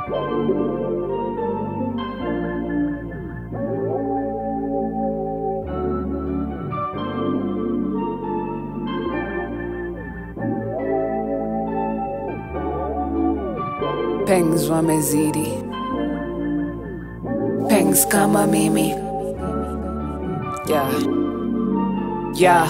Pengs wamezidi, pengs kama mimi yeah. Yeah.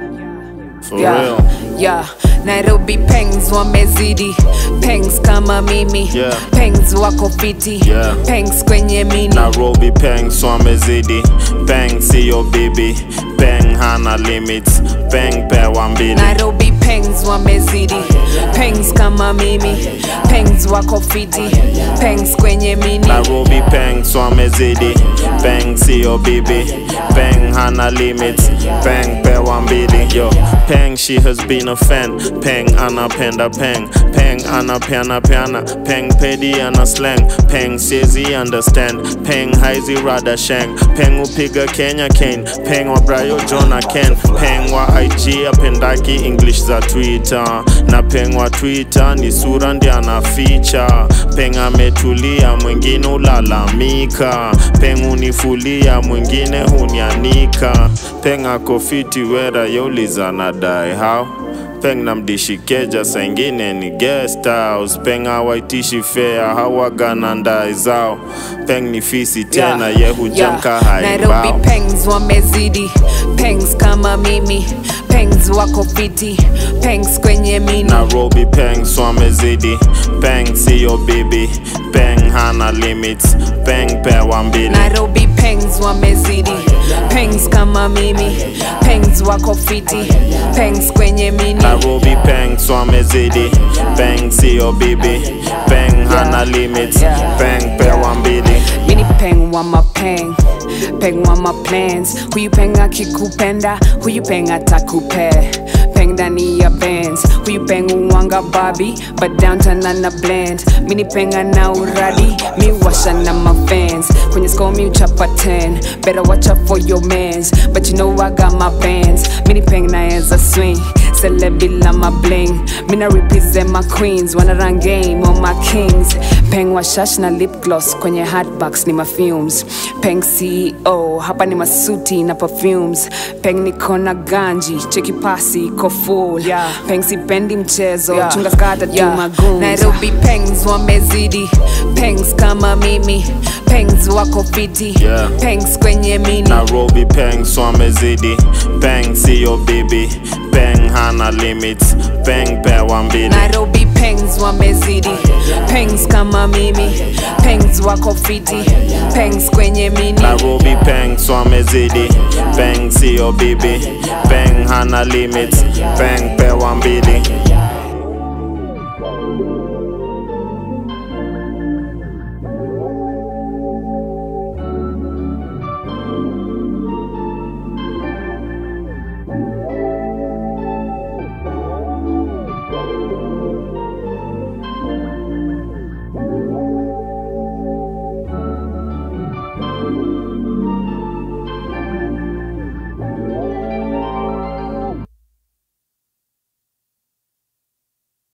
For yeah. real. Yeah. Nairobi pengs wamezidi pengs kama mimi Yeah. pengs wako fiti Yeah. pengs kwenye mini Nairobi peng swamezidi peng siyo bibi peng hana limits peng pewa mbili Nairobi pengs wamezidi pengs kama mimi pengs wako fiti pengs kwenye mini Nairobi peng swamezidi peng siyo bibi peng hana limits peng pewa mbili yo peng she has been a fan peng anapenda peng peng anapeana peana peng pedi ana slang peng siezi understand peng haizi rada shang peng upiga kenya kane peng wa brayo jona ken peng wa ig apendaki english za twitter na peng wa twitter ni sura ndi anaficha peng ametulia mwingine ulalamika peng unifulia mwingine hunianika peng akofiti wera yauliza nadai how peng namdishikeja saingine ni guest house peng hawaitishi fea hawagana ndai zao peng ni fisi tena ye hujamka Nairobi haibao pengs wamezidi pengs kama mimi pengs wako fiti pengs kwenye mini Nairobi peng swamezidi peng siyo bibi peng hana limits peng pewa mbili Nairobi pengs wamezidi pengs kama mimi pengs wako fiti pengs kwenye mini Nairobi peng swamezidi peng siyo bibi peng hana limits peng pewa mbili mini peng wa mapeng peng wa maplans huyu peng akikupenda huyu peng atakupe peng ndani ya bands huyu peng uwanga babi but downtown ana blend mini penga na uradi mi washa na mafans kwenye score mi uchapa 10 better watch out for your mans but you know I got my bands mini peng naeza swing celebila my bling mina represent my queens wanna run game on my kings peng wa shash na lip gloss kwenye hatbox ni mafumes peng ceo hapa ni masuti na perfumes peng niko na ganji cheki pasi iko full yeah. peng sipendi mchezo yeah. chunga skata yeah. magoons nairobi pengs wamezidi pengs kama mimi pengs wako fiti Yeah. pengs kwenye mini Nairobi peng swamezidi peng siyo bibi peng hana limits peng pewa mbili Nairobi pengs wamezidi pengs kama mimi pengs wako fiti pengs kwenye mini Nairobi peng swamezidi peng siyo bibi peng hana limits peng pewa mbili